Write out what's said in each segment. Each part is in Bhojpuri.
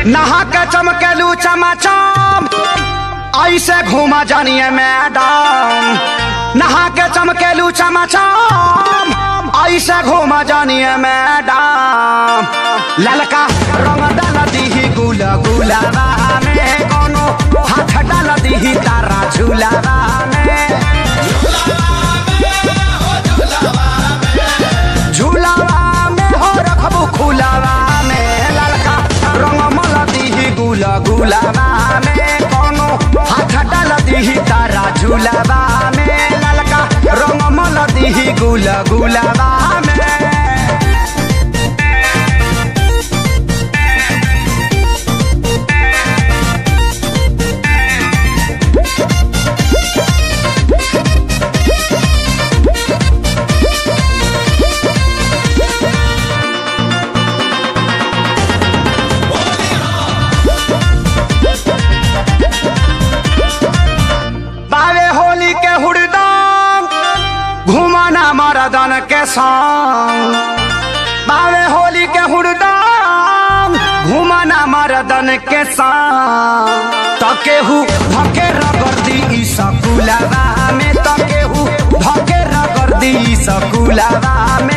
नहा के चमकेलू चमाचम ऐसे घूमा जानिए मैडम नहा के चमकेलू चमाचम ऐसे घूमा जानिए मैडम ललका रंग डाल दीही गुल गुलाबा में कोनो हाथ डाल दीही तारा झूलाबा में झूलावा में हो रखबू खुलावा में ललका रंग मल दीही गुल गुलाबा में कोनो हाथ डाल दीही तारा झूलावा में ललका रंग मल दीही गुल गुलाबा में बावे होली के हुड़दंग घुमाना मरदन के संग बावे होली के हुड़दंग घुमाना मरदन के संग तकेहू धके रगर्दी ई सकुलावा में तकेहू धके रगर्दी ई सकुलावा में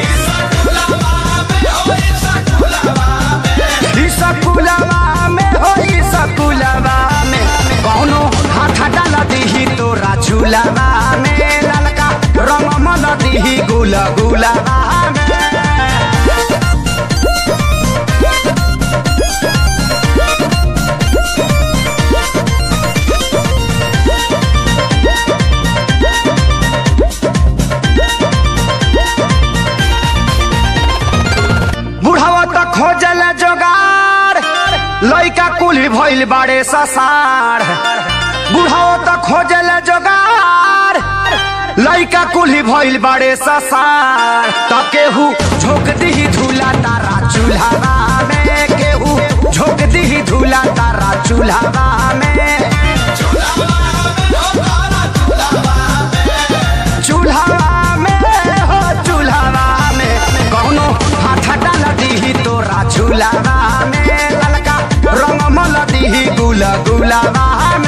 ई सकुलावा में हो ई सकुलावा में कौनो हाथ डाल दीही तोरा झूलावा में ललका रंग मल दीही गुल गुलावा में बुढ़ावा त खोजल जोगार लइका कुली भइल बाड़े ससार बुढ़ावा त खोजल जोगार लइका कुली भइल बाड़े ससार त केहू झोंक दीही झूला तारा चूल्हावा में केहू झोंक दीही झूला तारा चूल्हावा में चूल्हावा में हो चूल्हावा में कौनो हाथ डाल दीही तोरा झूलावा में ललका रंग मल दीही गुल गुलावा में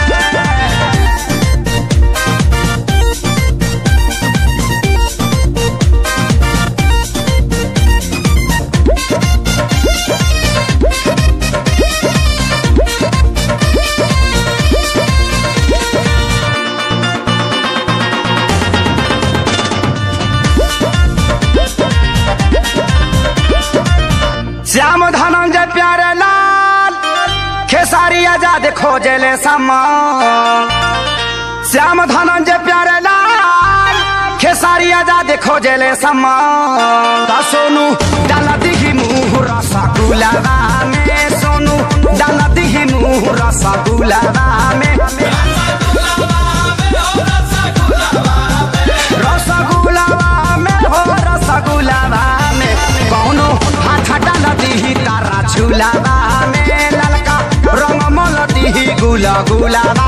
श्याम धनंजय प्यारे लाल खेसारी आजाद खोजले समान श्याम धनंजय प्यारे लाल खेसारी आजाद खोजले समान त सोनू डाल दिही मुँह रसगुलावा में सोनू डाल दिही मुँह रसगुलावा में रसगुलावा में हो रसगुलावा में कौनो हाथ डाल दीही तारा झूलावा में ललका रंग मल दीही गुला गुलावा